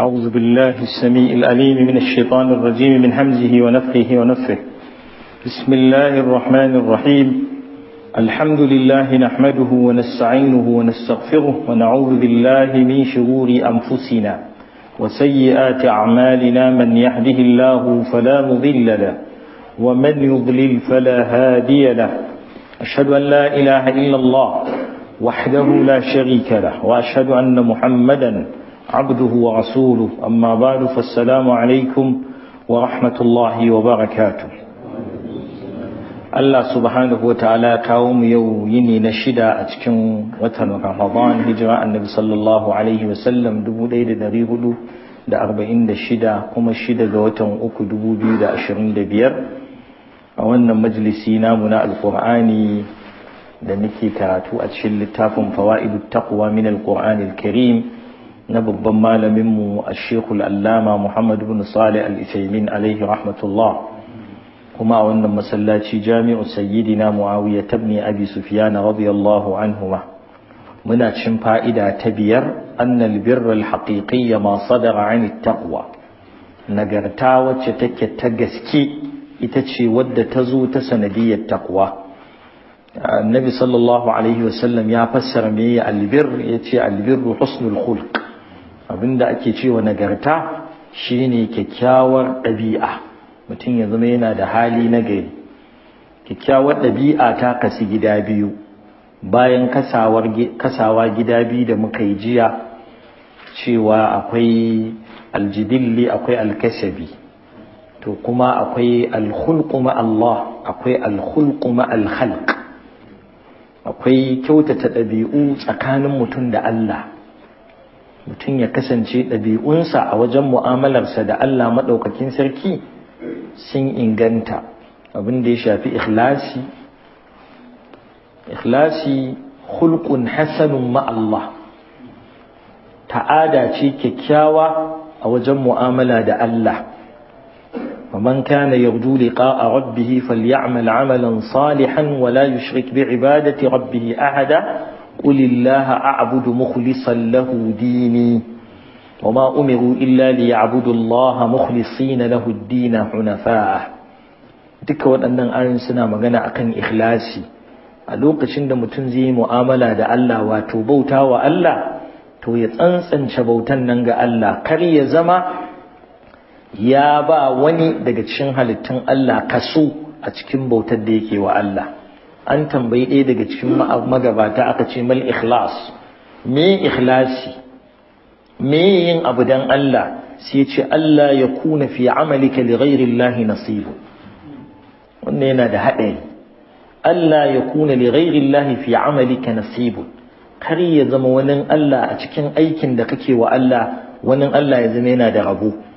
أعوذ بالله السميع الأليم من الشيطان الرجيم من همزه ونفخه ونفه بسم الله الرحمن الرحيم الحمد لله نحمده ونستعينه ونستغفره ونعوذ بالله من شرور أنفسنا وسيئات أعمالنا من يهده الله فلا مضل له ومن يضلل فلا هادي له أشهد أن لا إله إلا الله وحده لا شريك له وأشهد أن محمدا عبده ورسوله أما بعد فالسلام عليكم ورحمة الله وبركاته Allah subhanahu wa ta'ala kawo mu yau yini na shida a cikin watan Ramadan hijira annabi sallallahu alaihi wasallam 1446 kuma shida ga watan uku 2025 a wannan majalisi namu na alkur'ani da nake karatu a cikin littafin fawa'idu taqwa min alqur'anil karim na babban malaminmu a shekul allama muhammad bin salih al-isaimin alaihi rahmatullah kuma a wannan masallaci jami'u sayyidina muawiya tabni abi sufyan radiyallahu anhuma muna cin fa'ida ta biyar annal birra al-haqiqiyya ma sadara 'an at-taqwa nagarta wacce take ta gaske ita ce wadda ta zo ta sanadiyar taqwa annabi sallallahu alaihi wasallam ya fassara me albir yace albirru husnul khulq abinda ake cewa nagarta shine kyakkyawar ɗabi'a mutum ya zama yana da hali na gari kyakkyawar ɗabi'a ta kasi gida biyu bayan kasawa gida biyu da muka yi jiya cewa akwai aljibilli akwai alkasabi to kuma akwai alkhulqu ma Allah akwai alkhulqu ma alkhalq akwai kyautata ɗabi'u tsakanin mutum da Allah mutum ya kasance ɗabi'unsa a wajen mu'amalarsa da Allah maɗaukakin sarki sun inganta abin da ya shafi ikhlasi ikhlasi hulkun hasanun ma'allah ta'ada ce kyakkyawa a wajen mu'amala da Allah ومن كان يرجو لقاء ربه فليعمل عملا صالحا ولا يشرك بعبادة ربه أحدا قل الله أعبد مخلصا له ديني وما أمروا إلا ليعبدوا الله مخلصين له الدين حنفاء duka waɗannan ayoyin suna magana akan ikhlasi a lokacin da mutum zai yi mu'amala da Allah wato bauta wa Allah to ya tsantsance bautan nan ga Allah kar ya zama ya ba wani daga cikin halittun Allah kaso a cikin bautar da yake wa Allah an tambayi ɗaya daga cikin magabata aka ce mal ikhlas me ikhlasi me yin abu dan Allah sai ya ce Allah ya kuna fi amalika li ghairi Allah nasibu wannan yana da haɗari Allah ya kuna li ghairi Allah fi amalika nasibu kar ya zama wani Allah a cikin aikin da kake wa Allah wani Allah ya zama yana da rabo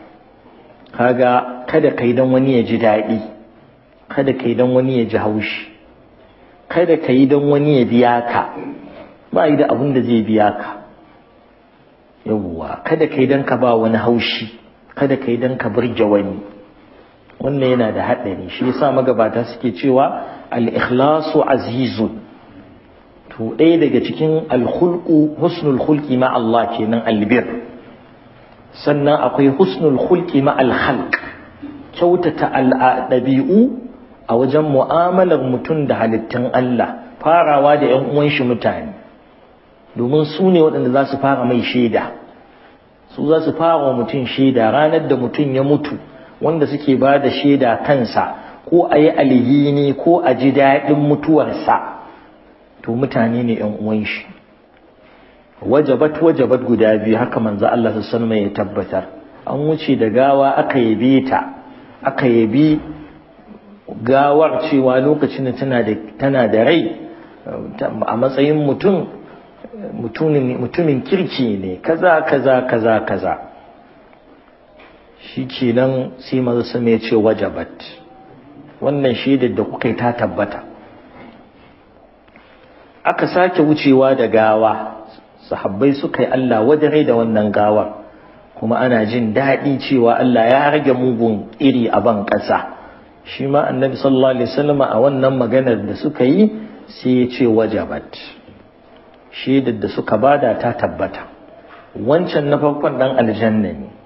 kaga kada kai dan wani ya ji daɗi kada kai dan wani ya ji haushi kada ka yi don wani ya biya ka ba yi da abin da zai biya ka yawwa kada ka yi don ka ba wani haushi kada ka yi don ka burge wani wannan yana da haɗari shi yasa magabata suke cewa al-ikhlasu azizun to ɗaya daga cikin al-khulqu husnul khulqi ma Allah kenan albir sannan akwai husnul khulqi ma al-khalq kyautata al-dabi'u a wajen mu'amalar mutum da halittun Allah farawa da ‘yan uwan shi mutane domin su ne waɗanda za su fara mai shaida su za su fara wa mutum shaida ranar da mutum ya mutu wanda suke ba da shaida kansa ko a yi alhini ko a ji daɗin mutuwarsa to mutane ne ‘yan uwan shi wajabat wajabat guda biyu haka manzo Allah su ya tabbatar an wuce da gawa aka yabe ta aka yabi gawar cewa lokacin da tana da rai a matsayin mutum mutumin kirki ne kaza kaza kaza kaza shi kenan sai maza sama ya ce wajabat wannan shaidar da kuka yi ta tabbata aka sake wucewa da gawa sahabbai suka yi Allah wadare da wannan gawar kuma ana jin daɗi cewa Allah ya rage mugun iri a ban ƙasa shi ma annabi sallallahu alaihi wasallam a wannan maganar da suka yi sai ya ce wajabat shaidar da suka bada ta tabbata wancan na farkon dan aljanna ne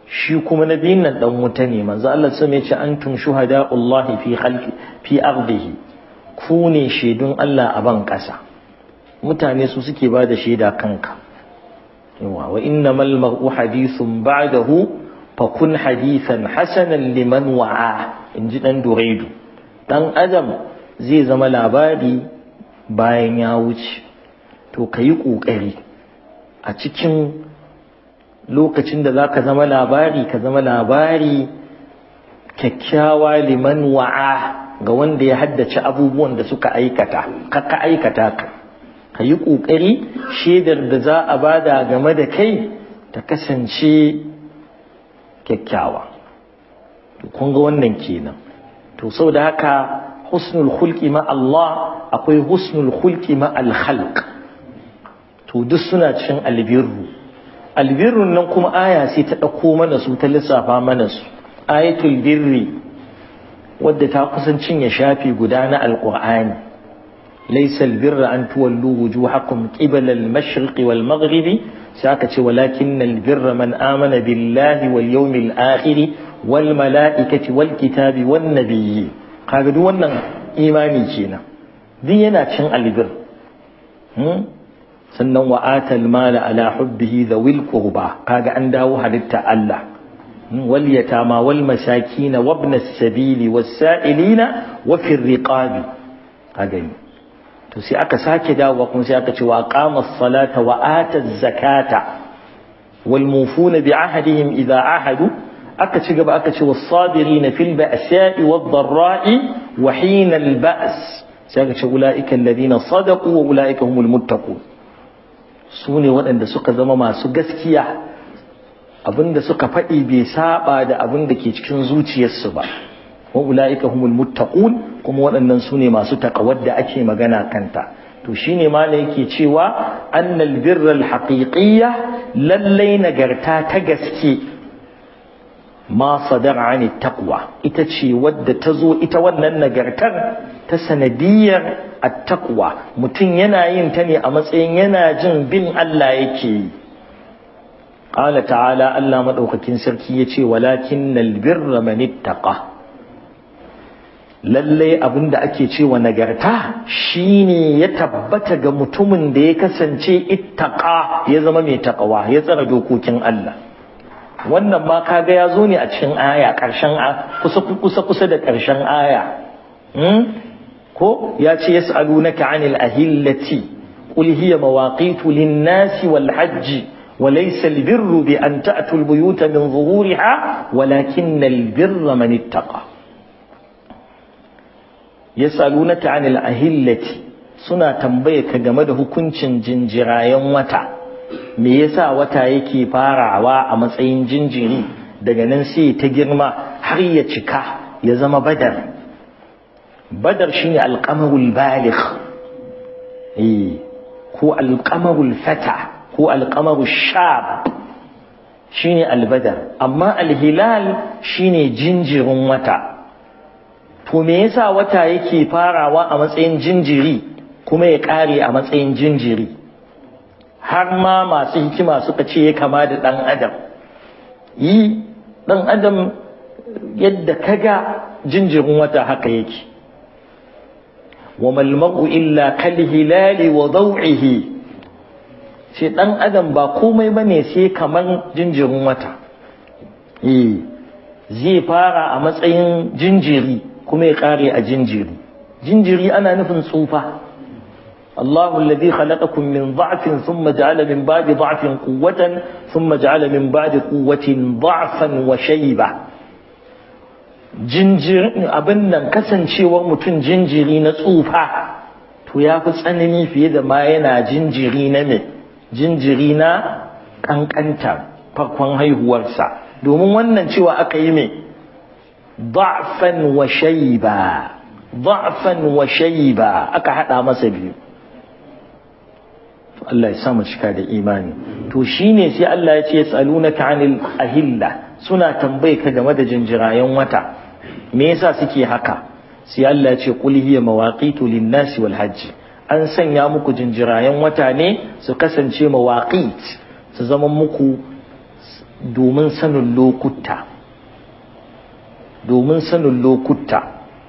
shi kuma na biyun nan dan wuta ne manzo Allah sai ya ce antum shuhada'ullahi fi khalqi fi ardihi ku ne shaidun Allah a ban kasa mutane su suke ba da shaida kanka yawa wa innamal mar'u hadithun ba'dahu fa kun hadithan hasanan liman wa'a inji dan duraidu dan adam zai zama labari bayan ya wuce to kayi kokari a cikin lokacin da za ka zama labari ka zama labari kyakkyawa liman wa'a ga wanda ya haddace abubuwan da suka aikata ka aikata ka ka yi ƙoƙari shaidar da za a bada game da kai ta kasance kyakkyawa kun ga wannan kenan to sau da haka husnul hulki ma Allah akwai husnul hulki ma al-khalq to duk suna cikin albirru albirrun nan kuma aya sai ta ɗauko mana su ta lissafa mana su ayatul birri wadda ta kusan cinye shafi guda na alƙur'ani laysa albirra an tuwallu wujuhakum qibala al-mashriqi wal maghribi sai aka ce walakin albirra man amana billahi wal yawmil akhir wal mala'ikati wal kitabi wan nabiyyi kaga duk wannan imani kenan duk yana cin albir sannan wa atal mala ala hubbihi dhawil qurba kaga an dawo halitta Allah wal yatama wal masakin wa ibn as-sabili was sa'ilina wa fi riqabi kaga to sai aka sake dawo kuma sai aka ce wa aqama as-salata wa ata az-zakata wal mufuna bi ahdihim idha ahadu aka ci gaba aka ce was sabirina fil ba'sa'i wad dharra'i wa hina al-ba's sai aka ce ulaika alladhina sadaqu wa ulaika humul muttaqun su ne waɗanda suka zama masu gaskiya abinda suka faɗi bai saba da abin da ke cikin zuciyarsu ba wa ula'ika humul muttaqun kuma waɗannan su ne masu taƙawar da ake magana kanta to shine ma ne yake cewa annal birra alhaqiqiyya lallai nagarta ta gaske ma sadara ani taqwa ita ce wadda ta zo ita wannan nagartar ta sanadiyar attaqwa mutum yana yin ta ne a matsayin yana jin bin Allah yake yi qala ta'ala Allah madaukakin sarki yace walakinnal birra man ittaqa lalle abinda ake cewa nagarta shine ya tabbata ga mutumin da ya kasance ittaqa ya zama mai taqwa ya tsara dokokin Allah wannan ma kaga ya zo ne a cikin aya ƙarshen kusa kusa kusa da ƙarshen aya ko ya ce yas'alunaka 'anil ahillati qul hiya mawaqitu lin-nasi wal hajji wa laysa al-birru bi an ta'tu al-buyuta min zuhuriha walakinna al-birra man ittaqa yas'alunaka 'anil ahillati suna tambaye ka game da hukuncin jinjirayen wata me yasa wata yake farawa a matsayin jinjiri daga nan sai ta girma har ya cika ya zama badar badar shine alqamarul baligh eh ko alqamarul fata ko alqamarul shab shine albadar amma alhilal shine jinjirin wata to me yasa wata yake farawa a matsayin jinjiri kuma ya kare a matsayin jinjiri har ma masu hikima suka ce ya kama da ɗan adam yi ɗan adam yadda kaga jinjirin wata haka yake wa malmaru illa kal hilali wa daw'ihi ce ɗan adam ba komai bane sai kaman jinjirin wata eh zai fara a matsayin jinjiri kuma ya kare a jinjiri jinjiri ana nufin tsufa الله الذي خلقكم من ضعف ثم جعل من بعد ضعف قوة ثم جعل من بعد قوة ضعفا وشيبة jinjir abin nan kasancewar mutum jinjiri na tsufa to ya fi tsanani fiye da ma yana jinjiri na me jinjiri na kankanta farkon haihuwarsa domin wannan cewa aka yi me da'fan wa shayba da'fan wa shayba aka hada masa biyu Allah ya sa mu cika da imani to shine sai Allah ya ce yasalunaka anil ahilla suna tambaye ka game da jinjirayen wata me yasa suke haka sai Allah ya ce qul hiya mawaqitu lin-nasi wal hajj an sanya muku jinjirayen wata ne su kasance mawaqit su zama muku domin sanin lokuta domin sanin lokuta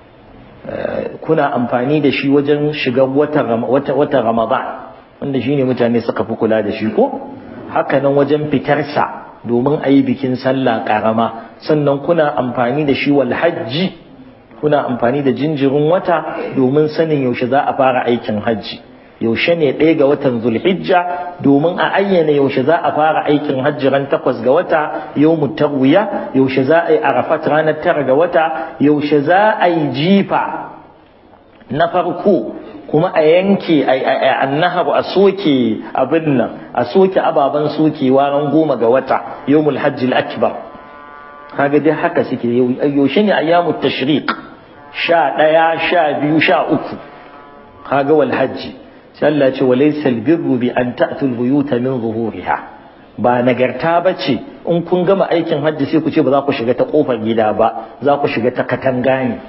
kuna amfani da shi wajen shiga watan ramadan wanda shine mutane suka fi kula da shi ko hakanan wajen fitarsa domin a yi bikin sallah karama sannan kuna amfani da shi wal hajji kuna amfani da jinjirin wata domin sanin yaushe za a fara aikin hajji yaushe ne ɗaya ga watan zulhijja domin a ayyana yaushe za a fara aikin hajji ran takwas ga wata yau tarwiya yaushe za a yi arafat ranar tara ga wata yaushe za a yi jifa na farko kuma a yanke annahar a soke abin nan a soke ababen sokewa ran goma ga wata yawmul hajji akbar kaga dai haka suke yaushe ne ayyamut tashriq sha ɗaya sha biyu sha uku kaga wal hajji sai Allah ce walaysal birru bi an ta'tul buyuta min zuhuriha ba nagarta bace in kun gama aikin hajji sai ku ce ba za ku shiga ta kofar gida ba za ku shiga ta katanga ne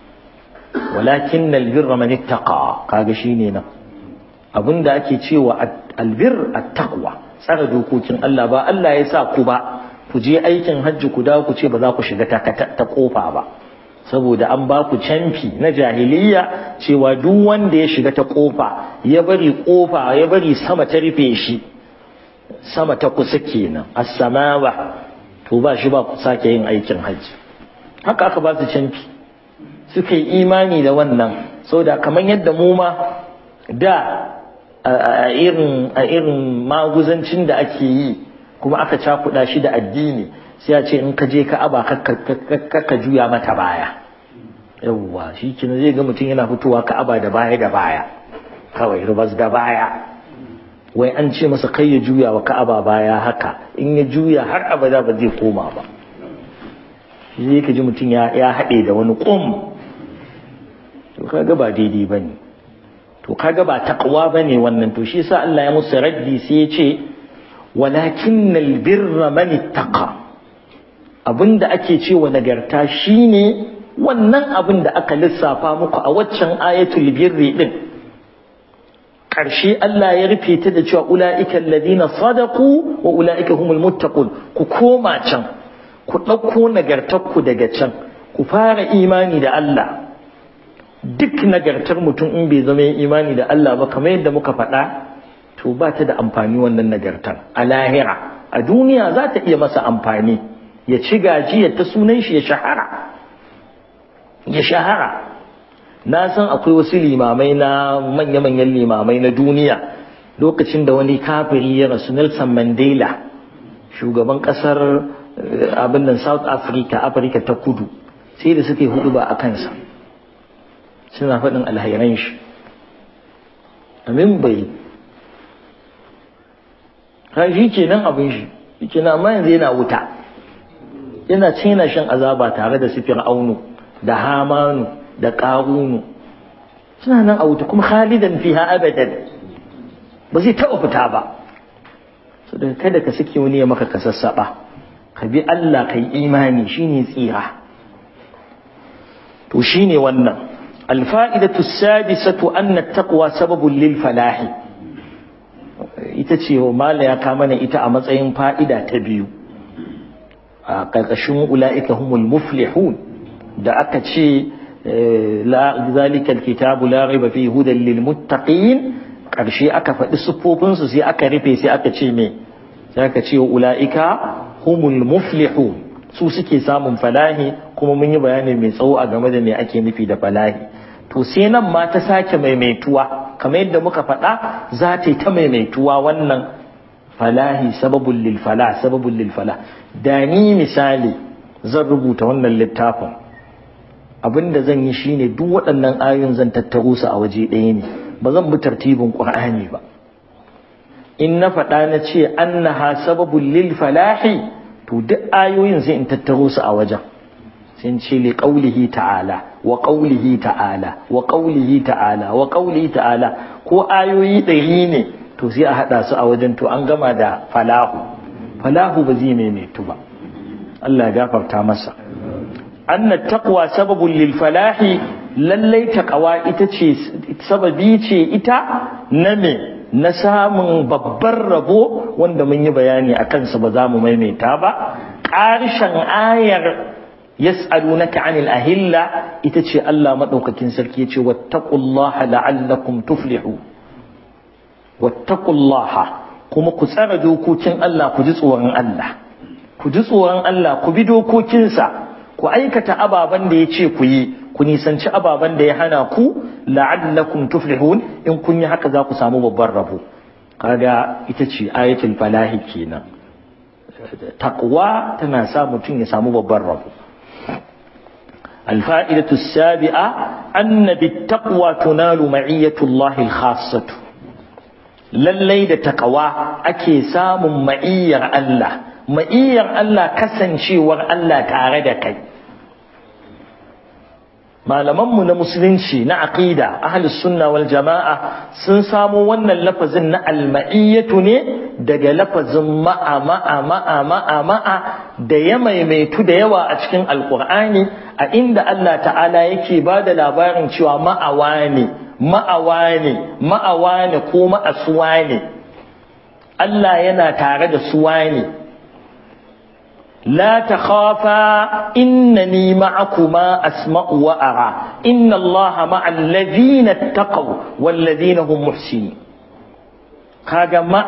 walakin albirra man ittaqa kaga shine nan abinda ake cewa albir at-taqwa tsara dokokin Allah ba Allah ya sa ku ba ku je aikin hajji ku dawo ku ce ba za ku shiga ta ta kofa ba saboda an ba ku canfi na jahiliya cewa duk wanda ya shiga ta kofa ya bari kofa ya bari sama ta rufe shi sama ta kusa kenan as-samawa to ba shi ba ku sake yin aikin hajji haka aka ba su canfi suka yi imani da wannan saboda kamar yadda mu ma da a irin a irin maguzancin da ake yi kuma aka cakuɗa shi da addini sai a ce in ka je ka aba ka juya mata baya yawwa shi kina zai ga mutum yana fitowa ka aba da baya da baya kawai rubas da baya wai an ce masa kai ya juya wa ka'aba baya haka in ya juya har abada ba zai koma ba shi ka ji mutum ya haɗe da wani ƙum to kaga ba daidai ba ne to kaga ba taqwa ba ne wannan to shi sa Allah ya musu raddi sai ya ce walakin albirra man ittaqa abinda ake cewa nagarta shine wannan abin da aka lissafa muku a waccan ayatul birri din ƙarshe Allah ya rufe ta da cewa ula'ika alladhina sadaqu wa ula'ika humul muttaqun ku koma can ku ɗauko nagartarku daga can ku fara imani da Allah duk nagartar mutum in bai zama imani da Allah ba kamar yadda muka faɗa to ba ta da amfani wannan nagartar a lahira a duniya za ta iya masa amfani ya ci gajiya ta sunan shi ya shahara ya shahara na san akwai wasu limamai na manya-manyan limamai na duniya lokacin da wani kafiri ya rasu Nelson Mandela shugaban kasar abin nan South Africa Africa ta kudu sai da suke hudu ba a kansa suna faɗin alhairan shi amin bai ha shi kenan abin shi shi kenan amma yanzu yana wuta yana cin yana shan azaba tare da sifir aunu da hamanu da ƙarunu suna nan a wuta kuma khalidan fiha abadan ba zai taɓa fita ba so daga kada ka sake wani ya maka kasassaɓa ka bi Allah kai imani shine tsira to shine wannan الفائدة السادسة أن التقوى سبب للفلاح ita ce mala ya kama na ita a matsayin fa'ida ta biyu a ƙarƙashin ula'ika humul muflihun da aka ce zalikal kitabu la raiba fi hudan lil muttaqin ƙarshe aka faɗi siffofinsu sai aka rufe sai aka ce me sai aka ce ula'ika humul muflihun su suke samun falahi kuma mun yi bayani mai tsawo a game da me ake nufi da falahi to sai nan ma ta sake maimaituwa kamar yadda muka faɗa za ta yi ta maimaituwa wannan falahi sababul lil fala sababul lil fala da ni misali zan rubuta wannan littafin abinda zan yi shine duk waɗannan ayoyin zan tattaro su a waje ɗaya ne ba zan bi tartibin qur'ani ba in na faɗa na ce annaha sababul lil falahi to duk ayoyin sai in tattaro su a wajen sun ce li qaulihi ta'ala wa qaulihi ta'ala wa qaulihi ta'ala wa qaulihi ta'ala ko ayoyi ɗari ne to sai a haɗa su a wajen to an gama da falahu falahu ba zai maimaitu ba Allah ya gafarta masa anna taqwa sababun lil falahi lallai taqwa ita ce sababi ce ita na me na samun babban rabo wanda mun yi bayani a kansa ba za mu maimaita ba ƙarshen ayar yas'alunaka 'anil ahilla ita ce Allah madaukakin sarki yace wattaqullaha la'allakum tuflihu wattaqullaha kuma ku tsara dokokin Allah ku ji tsoron Allah ku ji tsoron Allah ku bi dokokinsa ku aikata ababen da yace ku yi ku nisanci ababen da ya hana ku la'allakum tuflihun in kun yi haka za ku samu babban rabo kaga ita ce ayatul falahi kenan taqwa tana sa mutum ya samu babban rabo الفائدة السابعة أن بالتقوى تنال معية الله الخاصة lallai da takawa ake samun ma'iyyar Allah ma'iyyar Allah kasancewar Allah tare da kai malamanmu na musulunci na aqida ahlus sunna wal jama'a sun samo wannan lafazin na alma'iyyatu ne daga lafazin ma'a ma'a ma'a ma'a ma'a da ya maimaitu da yawa a cikin alqur'ani a inda Allah ta'ala yake ba da labarin cewa ma'awa ne ma'awa ne ma'awa ne ko ma'asuwa ne Allah yana tare da suwa ne لا تخافا إنني معكما أسمع وأرى إن الله مع الذين اتقوا والذين هم محسنين هذا مع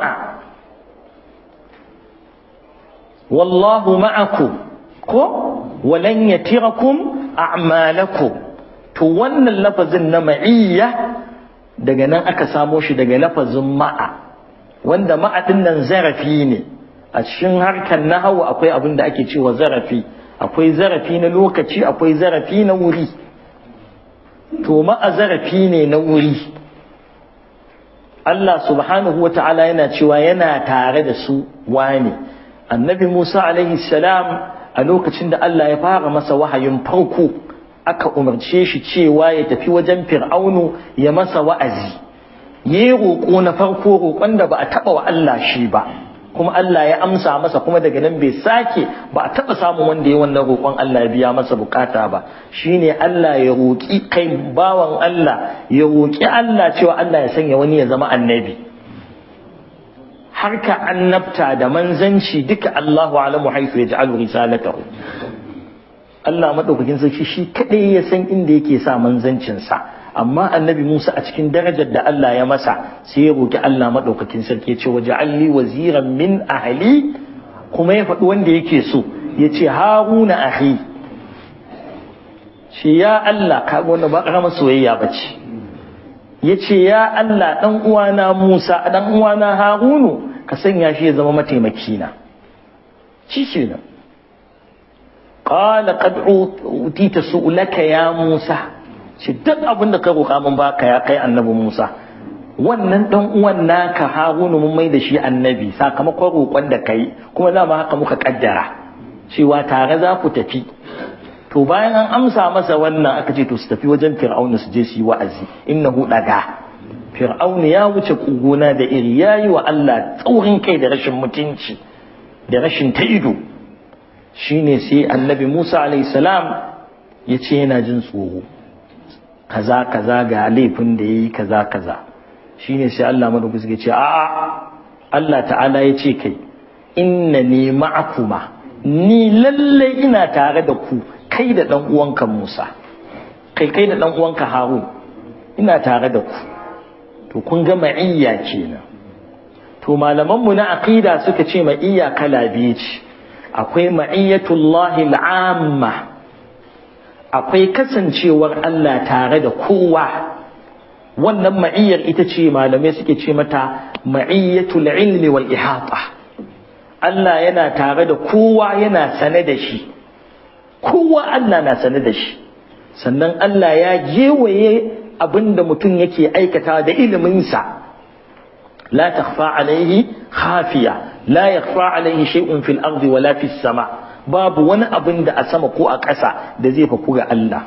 والله معكم ولن يتركم أعمالكم تولى اللفظ النمعية daga nan aka samo shi daga lafazin ma'a wanda ma'a nan zarafi ne a cikin harkar nahawu akwai abin da ake cewa zarafi akwai zarafi na lokaci akwai zarafi na wuri to ma'a zarafi ne na wuri Allah subhanahu wa ta'ala yana cewa yana tare da su wane annabi Musa alaihi salam a lokacin da Allah ya fara masa wahayin farko aka umarce shi cewa ya tafi wajen fir'aunu ya masa wa'azi yi roƙo na farko roƙon da ba a taɓa wa Allah shi ba kuma Allah ya amsa masa kuma daga nan bai sake ba a taɓa samun wanda ya wannan roƙon Allah ya biya masa bukata ba shine Allah ya roƙi kai bawan Allah ya roƙi Allah cewa Allah ya sanya wani ya zama annabi harka annabta da manzanci duka Allahu alamu haifu ya ja'alu risalatahu Allah madaukakin sarki shi kadai ya san inda yake sa manzancinsa amma annabi Musa a cikin darajar da Allah ya masa sai ya roki Allah madaukakin sarki ya ce waje alli waziran min ahli kuma ya faɗi wanda yake so ya ce haruna ahi shi ya Allah ka wanda ba ƙaramar soyayya ba ce ya ce ya Allah ɗan uwana Musa ɗan uwana Harunu ka sanya shi ya zama mataimaki na shi ce nan qala qad utita su'laka ya Musa shi duk abin da ka roƙa mun baka ya kai annabi Musa wannan dan uwan naka Harunu mun mai da shi annabi sakamakon roƙon da kai kuma za mu haka muka kaddara cewa tare za ku tafi to bayan an amsa masa wannan aka ce to su tafi wajen Fir'auna su je su yi wa'azi innahu daga Fir'auna ya wuce kuguna da iri yayi wa Allah tsaurin kai da rashin mutunci da rashin ta ido shine sai annabi Musa alayhi salam ya ce yana jin tsoro kaza kaza ga laifin da yayi kaza kaza shine sai Allah madaukaki ya ce a'a Allah ta'ala ya ce kai innani ma'akuma ni lalle ina tare da ku kai da dan uwanka Musa kai kai da dan uwanka Harun ina tare da ku to kun ga ma'iyya kenan to malaman mu na aqida suka ce ma'iyya kala biyu ce akwai ma'iyyatullahi al'amma akwai kasancewar Allah tare da kowa wannan ma'iyyar ita ce malamai suke ce mata ma'iyyatul ilmi wal ihata Allah yana tare da kowa yana sane da shi kowa Allah na sane da shi sannan Allah ya gewaye abinda mutum yake aikata da iliminsa la takhfa alaihi khafiya la yakhfa alaihi shay'un fil ardi wala fis sama' babu wani abin da a sama ko a ƙasa da zai faku ga Allah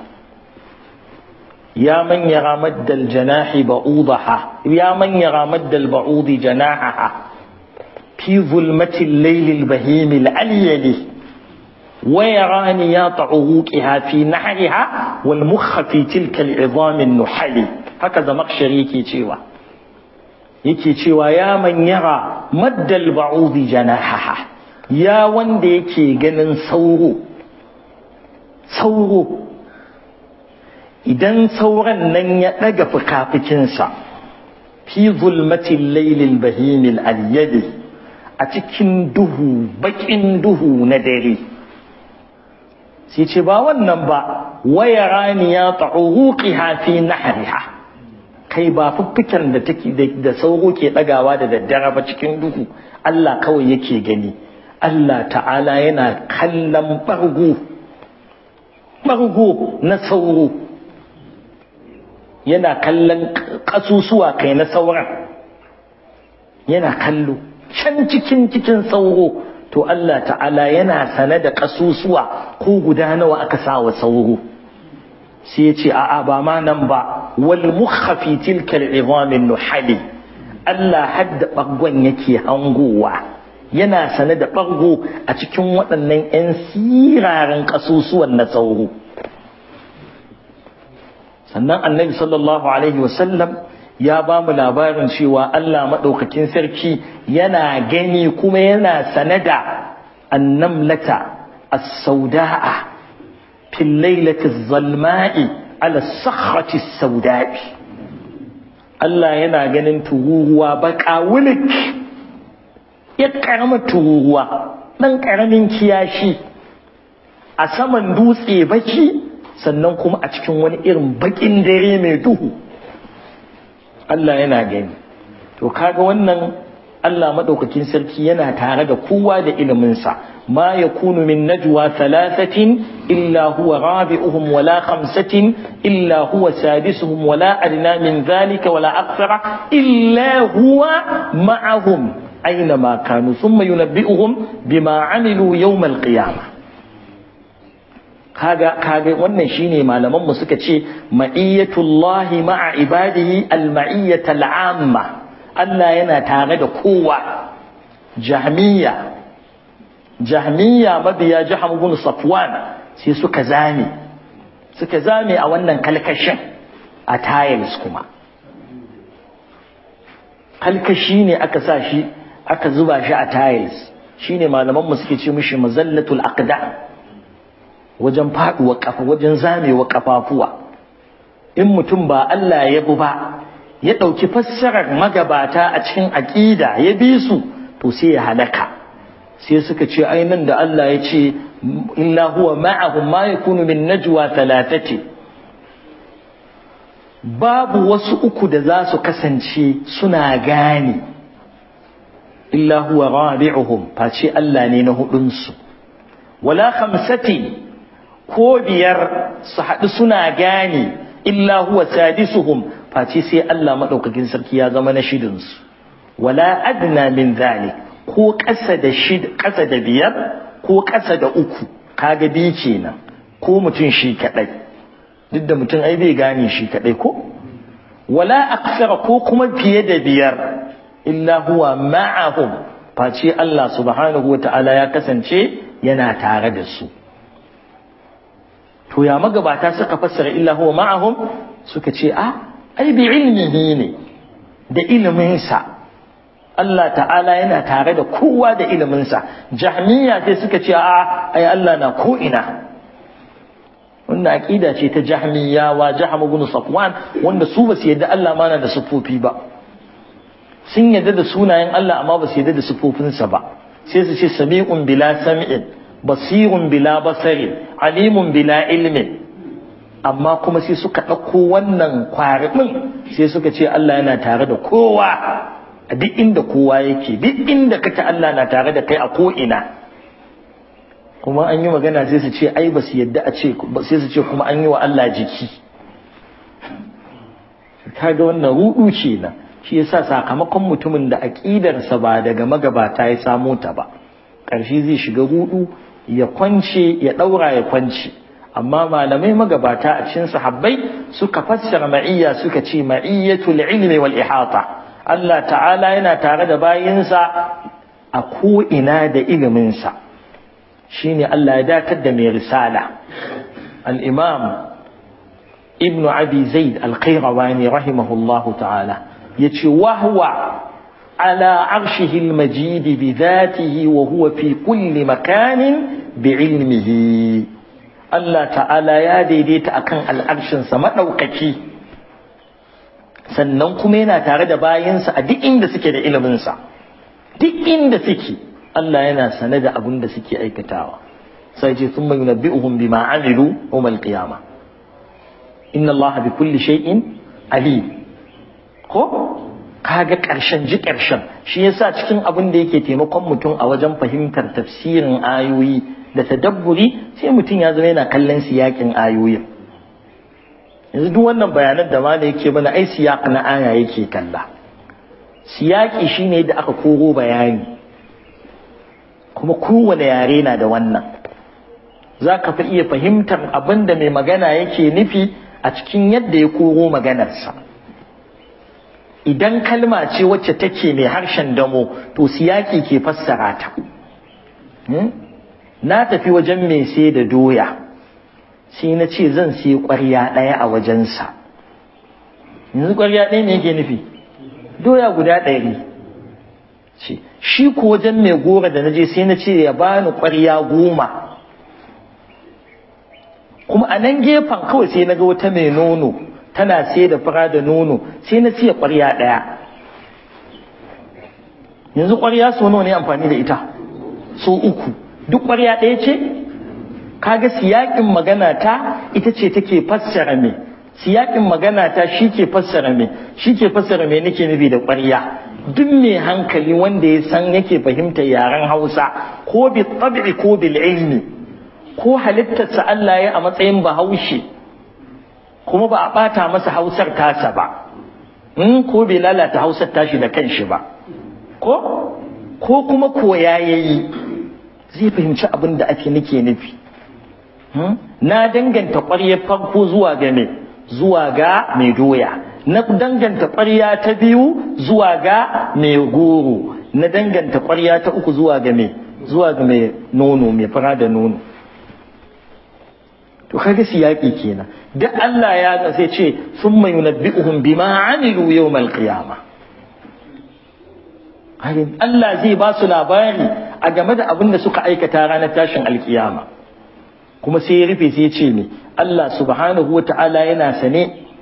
ya man yara maddal janahi ba'udaha ya man yara maddal ba'udi janahaha fi zulmatil laylil bahimil alyali wa yarani ya ta'uqiha fi nahriha wal mukha fi tilka al'izam an-nuhali haka zamakshari yake cewa yake cewa ya man yara maddal ba'udhi janahaha ya wanda yake ganin sauro sauro idan sauran nan ya ɗaga fikafikinsa fi zulmatin lailil bahimil alyadi a cikin duhu baƙin duhu na dare sai ce ba wannan ba waya raniya ta'uruqiha fi nahriha kai ba fuffiken da take da sauro ke ɗagawa da daddare ba cikin duhu Allah kawai yake gani Allah ta'ala yana kallon ɓargo ɓargo na sauro yana kallon ƙasusuwa kai na sauran yana kallo can cikin cikin sauro to Allah ta'ala yana sane da ƙasusuwa ko guda nawa aka sa wa sauro sai ya ce a'a ba ma nan ba wal mukhafi tilka al'izamin nuhali Allah hadda ɓargon yake hangowa yana sane da ɓargo a cikin waɗannan 'yan siraren ƙasusuwan na sauro sannan annabi sallallahu alaihi wasallam ya ba mu labarin cewa Allah maɗaukakin sarki yana gani kuma yana sane da annamlata as-sauda'a fil lailati zalma'i ala sakhrati sauda'i Allah yana ganin tururuwa baka wulik ya karama tururuwa ɗan ƙaramin kiyashi a saman dutse baki sannan kuma a cikin wani irin bakin dare mai duhu Allah yana gani to kaga wannan Allah madaukakin sarki yana tare da kowa da iliminsa ma yakunu min najwa thalathatin illa huwa rabi'uhum wala khamsatin illa huwa sadisuhum wala adna min dhalika wala akthara illa huwa ma'ahum aina ma kanu thumma yunabbi'uhum bima 'amilu yawm al-qiyamah kaga kaga wannan shine malaman mu suka ce ma'iyatullahi ma'a ibadihi al-ma'iyyata al-amma Allah yana tare da kowa jahmiya jahmiya mabiya jaham ibn safwan sai suka zame suka zame a wannan kalkashin a tiles kuma kalkashi ne aka sa shi aka zuba shi a tiles shine malaman mu suke ce mishi mazallatul aqdam wajen faduwa kafa wajen zamewa kafafuwa in mutum ba Allah ya bi ba ya ɗauki fassarar magabata a cikin aƙida ya bi su to sai ya halaka sai suka ce nan da Allah ya ce illa huwa ma'ahum ma yakunu min najwa thalathati babu wasu uku da za su kasance suna gane illa huwa rabi'uhum face Allah ne na hudunsu wala khamsati ko biyar su haɗu suna gane illa huwa sadisuhum face sai Allah maɗaukakin sarki ya zama na shidinsu wala adna min zalik ko ƙasa da shid ƙasa da biyar ko ƙasa da uku kaga bi kenan ko mutum shi kaɗai duk da mutum ai bai gane shi kaɗai ko wala aksara ko kuma fiye da biyar illa huwa ma'ahum face Allah subhanahu wa ta'ala ya kasance yana tare da su to ya magabata suka fassara illa huwa ma'ahum suka ce a ai bi ilmihi ne da iliminsa Allah ta'ala yana tare da kowa da iliminsa jahmiya sai suka ce a ai Allah na ko ina wannan aqida ce ta jahmiyawa jahm ibn safwan wanda su ba su yadda Allah ma na da sufofi ba sun yadda da sunayen Allah amma ba su yadda da sufofinsa ba sai su ce sami'un bila sam'in basirun bila basarin alimun bila ilmin amma kuma sai suka ɗauko wannan kwarimin sai suka ce Allah yana tare da kowa a duk inda kowa yake duk inda kake Allah na tare da kai a ko'ina kuma an yi magana sai su ce ai ba su yadda a ce sai su ce kuma an yi wa Allah jiki kaga wannan rudu kenan shi yasa sakamakon mutumin da aƙidarsa ba daga magabata ya samo ta ba ƙarshe zai shiga rudu ya kwance ya ɗaura ya kwance amma malamai magabata a cikin sahabbai suka fassara ma'iyya suka ce ma'iyyatul ilmi wal ihata Allah ta'ala yana tare da bayinsa a ko ina da iliminsa shine Allah ya datar da mai risala al-imam ibn abi zaid al-qayrawani rahimahullahu ta'ala yace wahwa ala arshihi almajid bi dhatihi wa huwa fi kulli makanin bi ilmihi Allah ta'ala ya daidaita akan al'arshin sa madaukaki sannan kuma yana tare da bayinsa a duk inda suke da ilimin sa duk inda suke Allah yana sane da abin da suke aikatawa sai ce thumma yunabbi'uhum bima amilu yawm al-qiyamah inna Allah bi kulli shay'in alim ko kaga karshen ji karshen shi yasa cikin abin da yake taimakon mutum a wajen fahimtar tafsirin ayoyi da tadabburi sai mutum ya zama yana kallon siyakin ayoyin yanzu duk wannan bayanan da mala yake mana ai siyak na aya yake kalla siyaki shine da aka koro bayani kuma kowane yare na da wannan za ka fi iya fahimtar abin da mai magana yake nufi a cikin yadda ya koro maganarsa idan kalma ce wacce take mai harshen damo to siyaki ke fassara ta na tafi wajen mai sai da doya sai na ce zan sai ƙwarya ɗaya a wajensa yanzu ƙwarya ɗaya ne yake nufi doya guda ɗari ce shi ko wajen mai gora da na je sai na ce ya bani ƙwarya goma kuma a nan gefen kawai sai na ga wata mai nono tana sai da fara da nono sai na siya ƙwarya ɗaya yanzu ƙwarya so nawa ne amfani da ita so uku duk ƙwarya ɗaya ce kaga siyaƙin magana ta ita ce take fassara me siyaƙin magana ta shi ke fassara me shi ke fassara me nake nufi da ƙwarya duk mai hankali wanda ya san yake fahimta yaren hausa ko bi tabi'i ko bil ilmi ko halittarsa Allah ya a matsayin bahaushe kuma ba a ɓata masa hausar tasa ba in ko bai lalata hausar tashi da kanshi ba ko ko kuma koya yayi zai fahimci abin da ake nake nufi na danganta ƙwaryar farko zuwa ga me zuwa ga mai doya na danganta ƙwarya ta biyu zuwa ga mai goro na danganta ƙwarya ta uku zuwa ga mai zuwa ga mai nono mai fara da nono to kaga siyaki kenan duk Allah ya ga sai ce summa yunabbi'uhum bima amilu yawmal qiyama Allah zai ba su labari a game da abin da suka aikata ranar tashin alkiyama kuma sai ya rufe sai ya ce ne Allah subhanahu wa ta'ala yana sane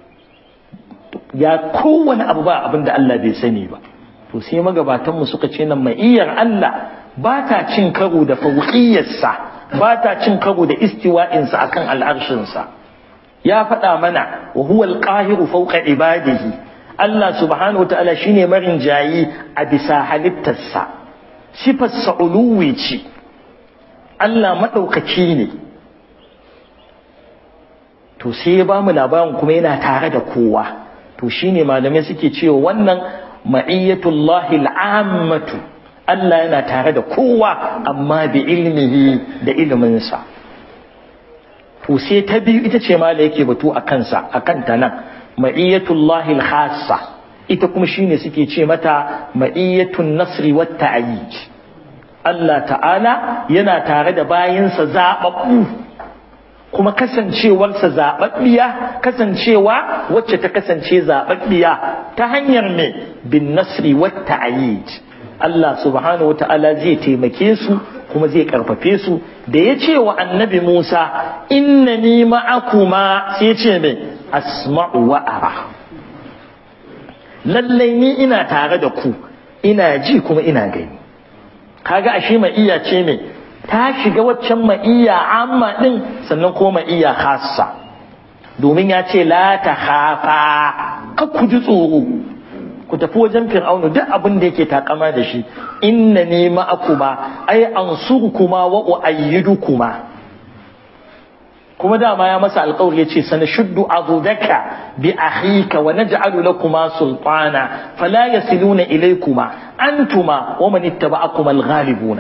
ya kowane abu ba abin da Allah bai sani ba to sai magabatanmu suka ce nan mai iyar Allah ba ta cin karo da fauqiyarsa ba ta cin karo da istiwa'insa akan al'arshinsa ya faɗa mana wa huwa al-qahiru fawqa ibadihi Allah subhanahu wa ta'ala shine marin jayi a bisa halittarsa sifarsa uluwi ce Allah maɗaukaki ne to sai ya ba mu labarin kuma yana tare da kowa to shine malamai suke cewa wannan ma'iyyatullahi al'ammatu Allah yana tare da kowa amma bi ilmihi da iliminsa to sai ta biyu ita ce ma da yake batu a kansa a kanta nan ma'iyyatullahi al-khassa ita kuma shine suke ce mata ma'iyyatun nasri wat ta'yid Allah ta'ala yana tare da bayinsa zababbu kuma kasancewarsa zaɓaɓɓiya kasancewa wacce ta kasance zaɓaɓɓiya ta hanyar me bin nasri wata ayid Allah subhanahu wata'ala zai taimake su kuma zai karfafe su da ya ce wa annabi Musa inna ni ma'akuma sai ce me asma'u wa ara lallai ni ina tare da ku ina ji kuma ina gani kaga ashe ma iya ce me ta shiga waccan ma'iyya amma din sannan ko ma'iyya khassa domin ya ce la ta khafa ka ku ji tsoro ku tafi wajen fir'aunu duk abin da yake takama da shi inna ne ma'akuma ai ansurkuma wa uayyidukuma kuma dama ya masa alƙawari yace sana shuddu azudaka bi akhika wa naj'alu lakuma sultana fala yasiluna ilaykuma antuma wa man ittaba'akuma al-ghalibuna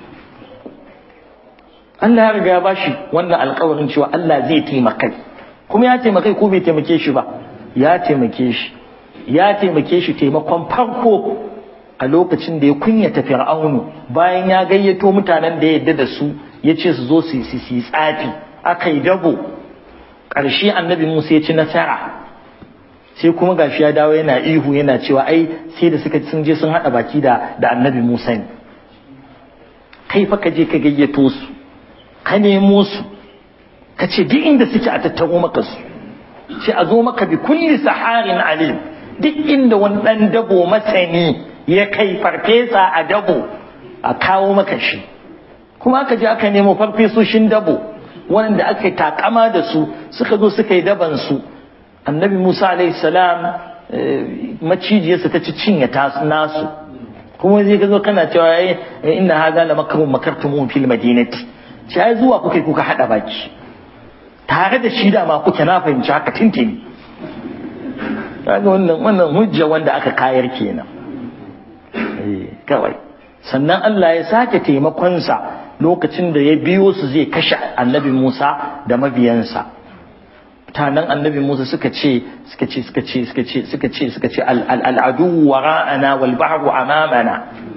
Allah ya riga ya bashi wannan alƙawarin cewa Allah zai taimaka kuma ya taimake ko bai taimake shi ba ya taimake shi ya taimake shi taimakon farko a lokacin da ya kunyata fir'aunu bayan ya gayyato mutanen da ya yadda da su ya ce su zo su yi tsafi aka yi dabo ƙarshe annabi musa ya ci nasara sai kuma gashi ya dawo yana ihu yana cewa ai sai da suka sun je sun hada baki da da annabi Musa ne kai fa ka je ka gayyato su ka nemo su ka ce duk inda suke a tattaro maka su sai a zo maka bi kulli saharin alim duk inda wani dan dabo masani ya kai farfesa a dabo a kawo maka shi kuma aka je aka nemo farfesoshin dabo wanda aka yi takama da su suka zo suka yi daban su annabi musa alaihi salam macijiyarsa ta ci cinye nasu kuma zai ka zo kana cewa inna hadha la makrun makartum fil madinati sai zuwa kuka kuka hada baki tare da shi da ma kuke na fahimci haka tintini kaga wannan wannan hujja wanda aka kayar kenan eh kawai sannan Allah ya sake taimakonsa lokacin da ya biyo su zai kashe annabi Musa da mabiyansa mutanen annabi Musa suka ce suka ce suka ce suka ce suka ce suka ce al'adu wara'ana wal bahru amamana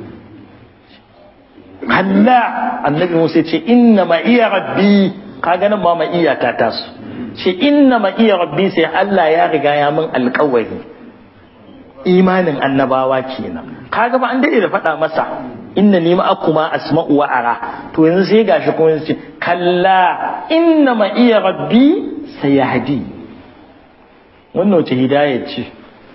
kalla annabi Musa ce inna ma iya rabbi kaga nan ma ma iya ta tasu ce inna ma iya rabbi sai Allah ya riga ya min alƙawari imanin annabawa kenan kaga ba an dade da faɗa masa inna ni ma'akuma asma'u wa ara to yanzu sai gashi kuma yanzu ce kalla inna ma iya rabbi sayahdi wannan wace hidayar ce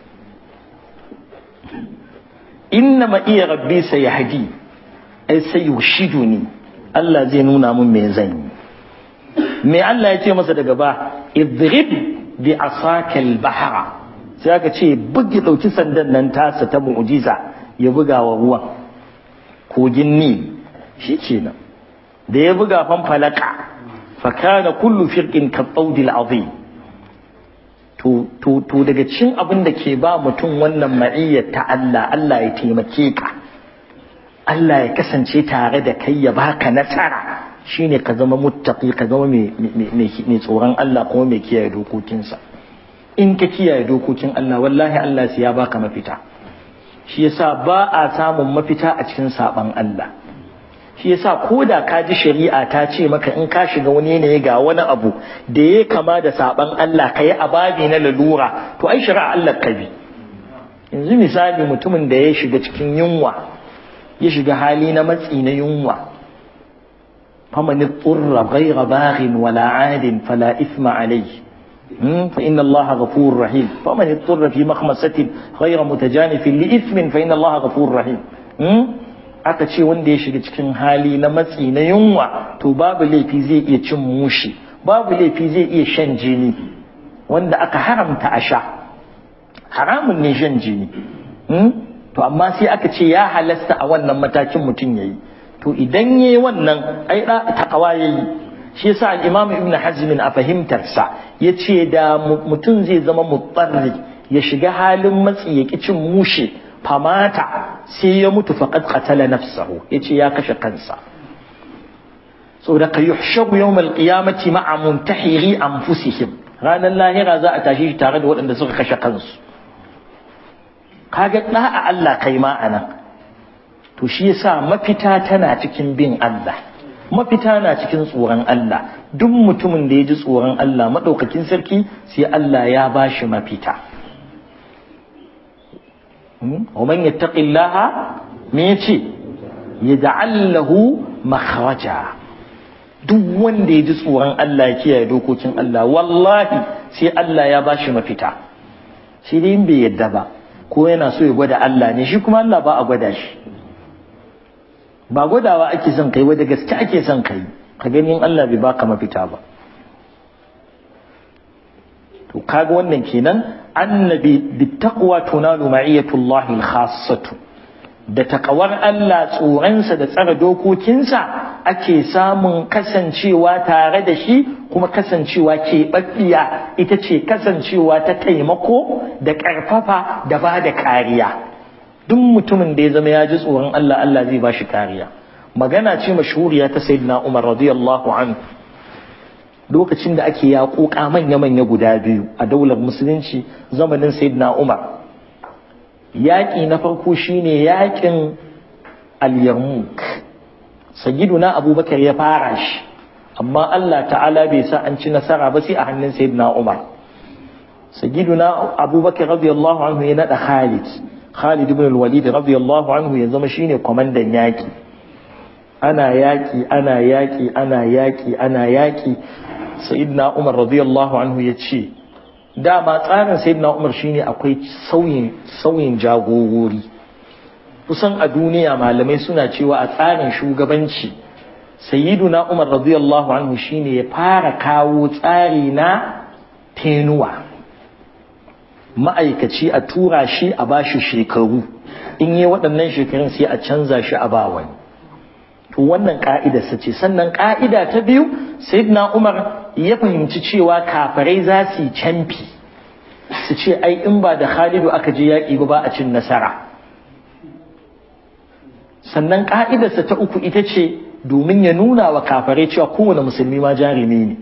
inna ma iya rabbi sayahdi ai sai yushiduni Allah zai nuna mun me zan yi me Allah ya ce masa daga ba idrib bi asaka al-bahra sai aka ce bugi dauki sandan nan tasa ta mu'jiza ya buga wa ruwan kogin ni shi kenan da ya buga fanfalaka fakana kullu firqin ka tsawdil azim to to to daga cikin abin da ke ba mutum wannan ma'iyyar ta Allah Allah ya taimake ka Allah ya kasance tare da kai ya baka nasara shine ka zama muttaqi ka zama mai tsoron Allah kuma mai kiyaye dokokinsa in ka kiyaye dokokin Allah wallahi Allah sai ya baka mafita shi yasa ba a samun mafita a cikin saban Allah shi yasa ko da ka ji shari'a ta ce maka in ka shiga wani yanayi ga wani abu da ya kama da saban Allah ka yi ababi na lalura to ai shari'a Allah ka bi yanzu misali mutumin da ya shiga cikin yunwa ya shiga hali na matsi na yunwa faman tsurra ghayra baghin wala adin fala ithma alayhi فإن الله غفور رحيم فمن اضطر في مخمسة غير متجانف لإثم فإن الله غفور رحيم aka ce wanda ya shiga cikin hali na matsi na yunwa to babu laifi zai iya cin mushi babu laifi zai iya shan jini wanda aka haramta a sha haramun ne shan jini to amma sai aka ce ya halasta a wannan matakin mutum yayi to idan yayi wannan ai takawa yayi shi yasa al-Imam Ibn Hazm a fahimtar sa yace da mutum zai zama mutsarri ya shiga halin matsi ya cin mushe famata sai ya mutu faqad qatala nafsahu yace ya kashe kansa saboda ka yuhshabu yawm al-qiyamati ma'a muntahiri anfusihim ranar lahira za a tashi shi tare da waɗanda suka kashe kansu kaga da'a Allah kai ma anan to shi yasa mafita tana cikin bin Allah mafita na cikin tsoron Allah duk mutumin da ya ji tsoron Allah maɗaukakin sarki sai Allah ya ba shi mafita wa man yattaqillaha me yace yaj'al makhraja duk wanda ya ji tsoron Allah ya kiyaye dokokin Allah wallahi sai Allah ya ba shi mafita shi dai in bai yadda ba ko yana so ya gwada Allah ne shi kuma Allah ba a gwada shi ba gwadawa ake son kai da gaske ake son kai ka gani Allah bai baka mafita ba to kaga wannan kenan annabi bittaqwa tunalu ma'iyatullahi al-khassatu da takawar Allah tsoronsa da tsara dokokinsa ake samun kasancewa tare da shi kuma kasancewa keɓaɓɓiya ita ce kasancewa ta taimako da ƙarfafa da ba da kariya duk mutumin da ya zama ya ji tsoron Allah Allah zai ba shi kariya magana ce mashhuriya ta sayyidina Umar radiyallahu anhu lokacin da ake yaƙoƙa manya-manya guda biyu a daular musulunci zamanin sayyidina Umar yaƙi na farko shine yaƙin al-yarmuk sayyiduna abubakar ya fara shi amma Allah ta'ala bai sa an ci nasara ba sai a hannun sayyidina Umar sayyiduna abubakar radiyallahu anhu ya nada khalid khalid ibn al-walid radiyallahu anhu ya zama shine kwamandan yaki ana yaki ana yaki ana yaki ana yaki sayyidina umar radiyallahu anhu ya ce dama tsarin sayyidina umar shine akwai sauyin sauyin jagorori kusan a duniya malamai suna cewa a tsarin shugabanci sayyiduna umar radiyallahu anhu shine ya fara kawo tsari na tenuwa ma'aikaci a tura shi a bashi shekaru in yi waɗannan shekarun sai a canza shi a ba wani to wannan ka'ida sa ce sannan ka'ida ta biyu sayyidina umar ya fahimci cewa kafirai za su yi canfi su ce ai in ba da khalidu aka je yaƙi ba ba a cin nasara sannan ka'idarsa ta uku ita ce domin ya nuna wa kafirai cewa kowane musulmi ma jarumi ne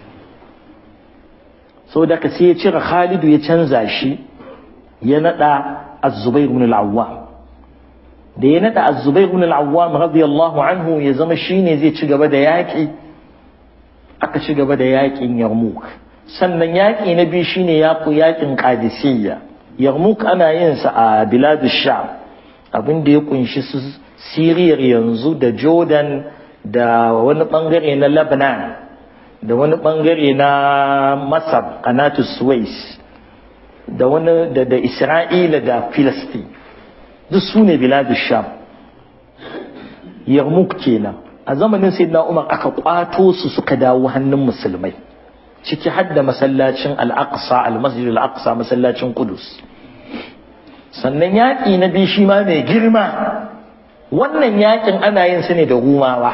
sau da ka sai ya cire khalidu ya canza shi ya naɗa az-zubair ibn al-awwam da ya naɗa az-zubair ibn al-awwam radiyallahu anhu ya zama shine zai ci gaba da yaƙi aka ci gaba da yaƙin yarmouk sannan yaƙi na biyu shine yaƙo yaƙin qadisiyya yarmouk ana yin sa a biladu sham abin da ya kunshi su siriyar yanzu da jordan da wani bangare na lebanon da wani bangare na masar kanatu suwais da wani da, da isra'ila da filistin duk su ne biladu sham yarmouk kenan a zamanin sayyidina umar aka kwato su suka dawo hannun musulmai ciki har da masallacin al-aqsa al-masjid al-aqsa masallacin qudus sannan yaƙi na biyu shi ma mai girma wannan yaƙin ana yin su ne da rumawa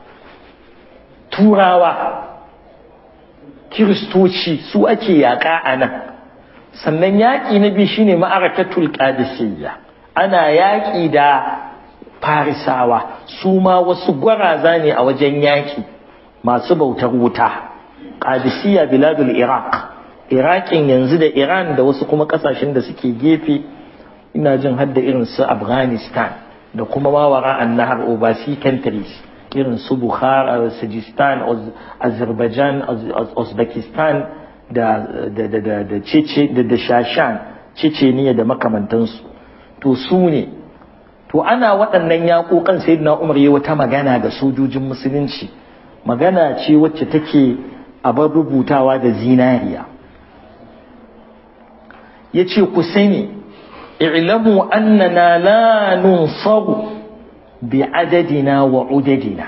turawa kiristoci su ake yaƙa a nan sannan yaƙi na biyu shine ma'arakatul qadisiyya ana yaƙi da farisawa su ma wasu gwaraza ne a wajen yaƙi masu bautar wuta qadisiyya biladul iraq iraqin yanzu da iran da wasu kuma ƙasashen da suke gefe ina jin hadda irin su afghanistan da kuma mawara an nahar overseas countries irin su bukhara sajistan azerbaijan uzbekistan da da da da da cece da da shashan ceceniya da makamantansu to su ne to ana waɗannan yaƙoƙan sayyidina umar yi wata magana ga sojojin musulunci magana ce wacce take abar rubutawa da zinariya yace ku sani اعلموا أننا لا ننصر بعددنا وعددنا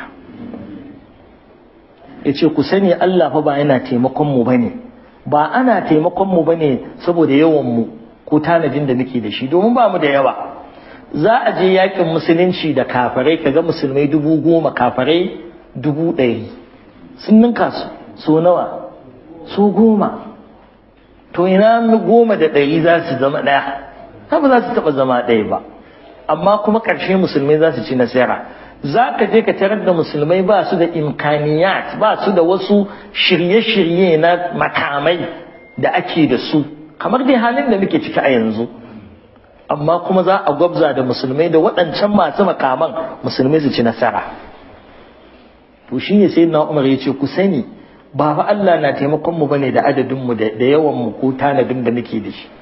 yace ku sani Allah fa ba yana taimakon mu bane ba ana taimakon mu bane saboda yawan mu ko tanadin da muke da shi domin ba mu da yawa za a je yakin musulunci da kafirai kaga musulmai dubu goma kafirai dubu ɗari sun ninka su so nawa so goma to ina goma da ɗari za su zama ɗaya ta ba za su taɓa zama ɗaya ba amma kuma ƙarshe musulmai za su ci nasara za ka je ka tarar da musulmai ba su da imkaniyat ba su da wasu shirye-shirye na makamai da ake da su kamar dai halin da muke ciki a yanzu amma kuma za a gwabza da musulmai da waɗancan masu makaman musulmai su ci nasara to shi ne sai na umar ya ce ku sani ba fa Allah na taimakon mu bane da adadin mu da yawan mu ko tanadin da muke da shi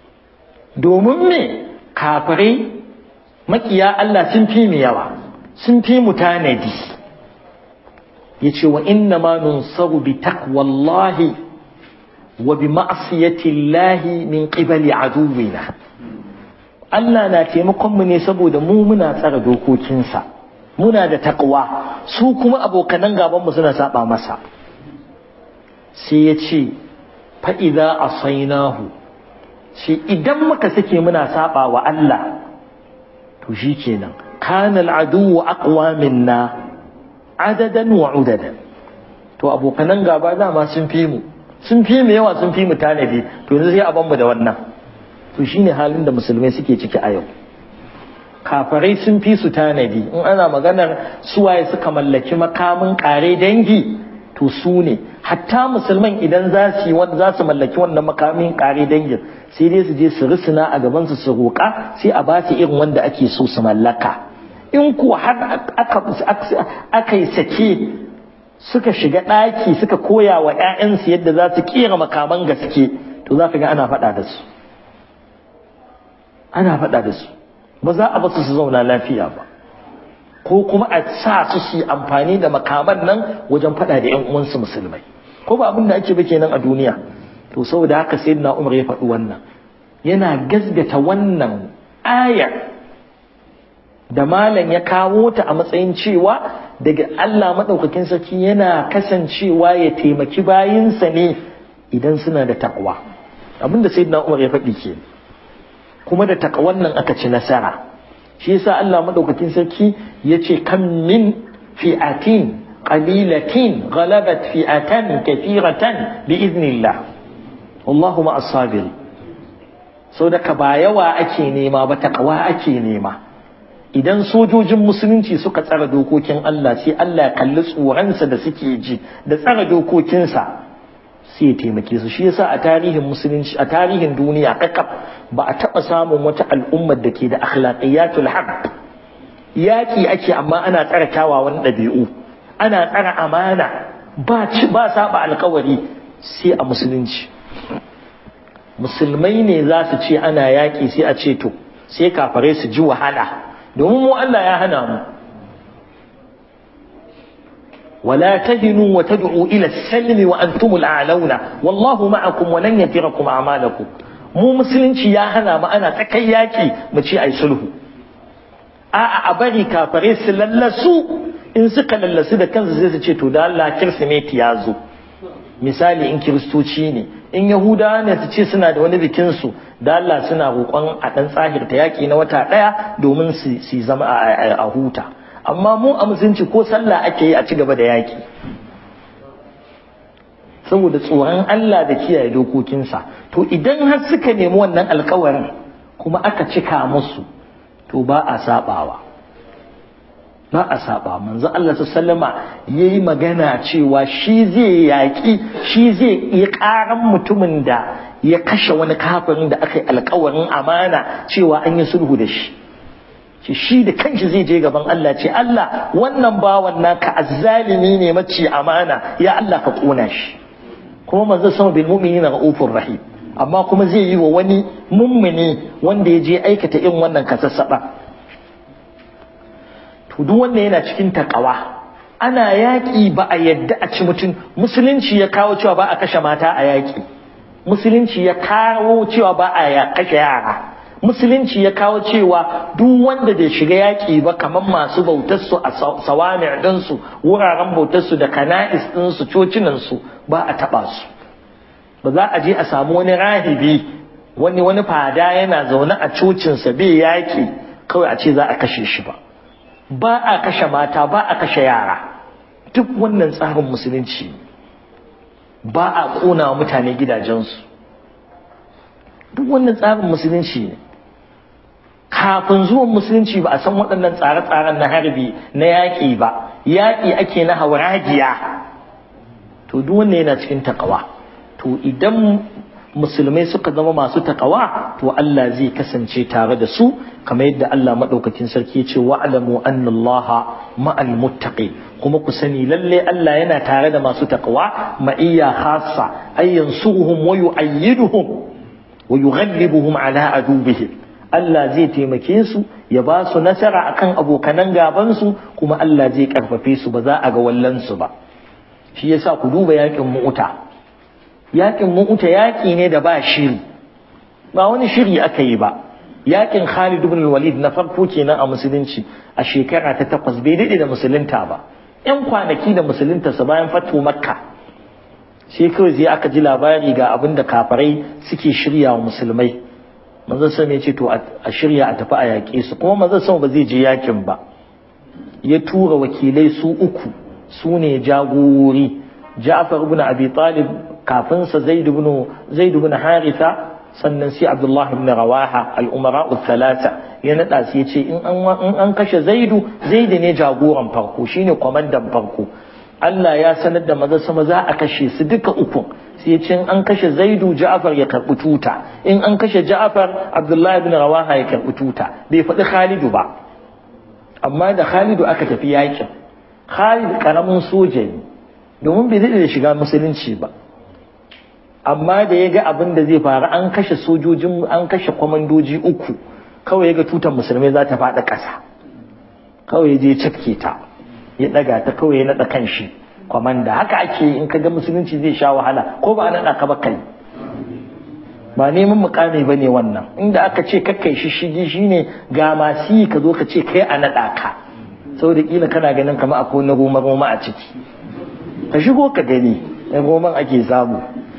domin me kafirai makiya Allah sun fi mu yawa sun fi mu tanadi yace wa inna ma nunsaru bi taqwallahi wa bi ma'siyati llahi min qibali aduwina Allah na taimakon mu ne saboda mu muna tsara dokokinsa muna da taqwa su kuma abokanan gaban mu suna saba masa sai ya ce fa idza asainahu shi idan muka sake muna saba wa Allah to shi kenan kana al'adu aqwa minna adadan wa udadan to abokanan gaba dama sun fi mu sun fi mu yawa sun fi mu tanadi to yanzu sai a ban mu da wannan to shine halin da musulmai suke ciki a yau kafarai sun fi su tanadi in ana maganar suwaye suka mallaki makamin kare dangi to su ne hatta musulman idan za su yi za su mallaki wannan makamin kare dangin sai dai su je su risina a gaban su su roƙa sai a ba su irin wanda ake so su mallaka in kuwa har aka yi sake suka shiga ɗaki suka koya wa 'ya'yansu yadda za su kera makaman gaske to to za ka ga ana faɗa da su ana faɗa da su ba za a basu su zauna lafiya ba ko kuma a sa su su yi amfani da makaman nan wajen faɗa da ƴan uwansu musulmai ko ba abin da ake ba kenan a duniya to saboda haka sayyidina Umar ya faɗi wannan yana gazgata wannan aya da malam ya kawo ta a matsayin cewa daga Allah madaukakin sarki yana kasancewa ya taimaki bayinsa ne idan suna da takwa abinda sayyidina Umar ya faɗi ke kuma da takwan nan aka ci nasara shi yasa Allah madaukakin sarki yace kam min fi'atin qalilatin ghalabat fi'atan kathiratan bi'iznillah wallahu ma'as sabiri so daga ba yawa ake nema ba takawa ake nema idan sojojin musulunci suka tsara dokokin Allah sai Allah ya kalli tsoronsa da suke ji da tsara dokokinsa sai ya taimake su shi yasa a tarihin musulunci a tarihin duniya kakaf ba a taɓa samun wata al'ummar da ke da akhlaqiyatul haqq yaki ake amma ana tsara kyawawan ɗabi'u ana tsara amana ba ci ba saba alkawari sai a musulunci musulmai ne za su ce ana yaƙi sai a ce to sai kafare su ji wahala domin mu Allah ya hana mu ولا تهنوا وتدعوا إلى السلم وأنتم الأعلون والله معكم ولن يتركم أعمالكم mu musulunci ya hana mu ana tsakai yaki mu ce ai sulhu a'a a bari kafare su lallasu in suka lallasu da kansu sai su ce to da Allah kirsimeti ya zo misali in kiristoci ne in yahudawa ne su ce suna da wani bikin su da Allah suna roƙon a ɗan tsahirta yaƙi na wata ɗaya domin su zama a huta amma mu a musulunci ko sallah ake yi a ci gaba da yaƙi saboda tsoron Allah da kiyaye dokokinsa to idan har suka nemi wannan alkawarin kuma aka cika musu to ba a sabawa ba a saba manzo Allah sallama yayi magana cewa shi zai yaƙi shi zai yi ƙaran mutumin da ya kashe wani kafirin da aka yi alkawarin amana cewa an yi sulhu da shi shi shi da kanshi zai je gaban Allah ce Allah wannan bawan naka azzalimi ne mace amana ya Allah ka kona shi kuma manzo sama bil mu'minina raufur rahim amma kuma zai yi wa wani mummuni wanda ya je aikata irin wannan kasassaba to duk wanda yana cikin takawa ana yaƙi ba a yadda a ci mutum musulunci ya kawo cewa ba a kashe mata a yaƙi musulunci ya kawo cewa ba a kashe yara musulunci ya kawo cewa duk wanda bai shiga yaƙi ba kamar masu bautarsu a sawami ɗinsu wuraren bautarsu da kana'is ɗinsu cocinansu ba a taɓa su ba za a je a samu wani rahibi wani wani fada yana zaune a cocinsa bai yaƙi kawai a ce za a kashe shi ba ba a kashe mata ba a kashe yara duk wannan tsarin musulunci ba a ƙona mutane gidajensu duk wannan tsarin musulunci ne kafin zuwan musulunci ba a san waɗannan tsare-tsaren na harbi na yaƙi ba yaƙi ake na hauragiya to duk wanne yana cikin takawa to idan musulmai suka zama masu takawa to Allah zai kasance tare da su kamar yadda Allah madaukakin sarki ya ce wa'lamu anna Allah ma'al muttaqi kuma ku sani lalle Allah yana tare da masu takawa ma'iyya khassa ay yansuruhum wa yu'ayyiduhum wa yughallibuhum ala adubihim Allah zai taimake su ya ba su nasara akan abokanan gaban su kuma Allah zai karfafe su ba za a ga wallan su ba shi yasa ku duba yakin mu'uta yakin mu'uta yaki ne da ba shiri ba wani shiri aka yi ba yakin Khalid ibn Walid na farko kenan a musulunci a shekara ta takwas bai daɗe da musulunta ba yan kwanaki da musulunta sa bayan fatu makka sai kawai zai aka ji labari ga abin da kafarai suke shirya wa musulmai manzon sama ya ce to a shirya a tafi a yaƙe su kuma manzon sama ba zai je yakin ba ya tura wakilai su uku su ne jagorori Ja'far ibn Abi Talib kafin sa Zaid ibn Zaid ibn Haritha sannan sai Abdullah ibn Rawaha al-Umara thalatha ya nada su yace in an in an kashe Zaidu Zaid ne jagoran farko shine kwamandan farko Allah ya sanar da maza sama za a kashe su duka uku sai yace in an kashe Zaidu Ja'far ya karbi tuta in an kashe Ja'far Abdullah ibn Rawaha ya karbi tuta bai faɗi Khalidu ba amma da Khalidu aka tafi yakin Khalid karamin soja ne domin bai daɗe da shiga musulunci ba amma da ya ga abin da zai faru an kashe sojojin an kashe kwamandoji uku kawai ya ga tutar musulmai za ta faɗa ƙasa kawai ya je cafke ta ya ɗaga ta kawai ya naɗa kan shi kwamanda haka ake in ka ga musulunci zai sha wahala ko ba a naɗa ka ba kai ba neman mukami ba ne wannan inda aka ce kakkai shi shigi shine ga masu yi ka zo ka ce kai a naɗa ka saboda kila kana ganin kamar akwai na goma goma a ciki ka shigo ka gani na goman ake samu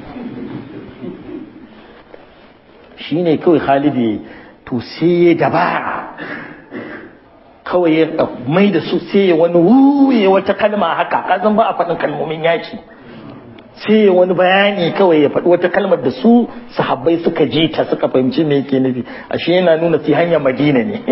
shine kawai Khalid ya to sai ya dabara kawai ya mai da su sai ya wani wuye wata kalma haka kazan ba a faɗin kalmomin yaki sai ya wani bayani kawai ya faɗi wata kalmar da su sahabbai suka ji ta suka fahimci me yake nufi ashe yana nuna sai hanyar madina ne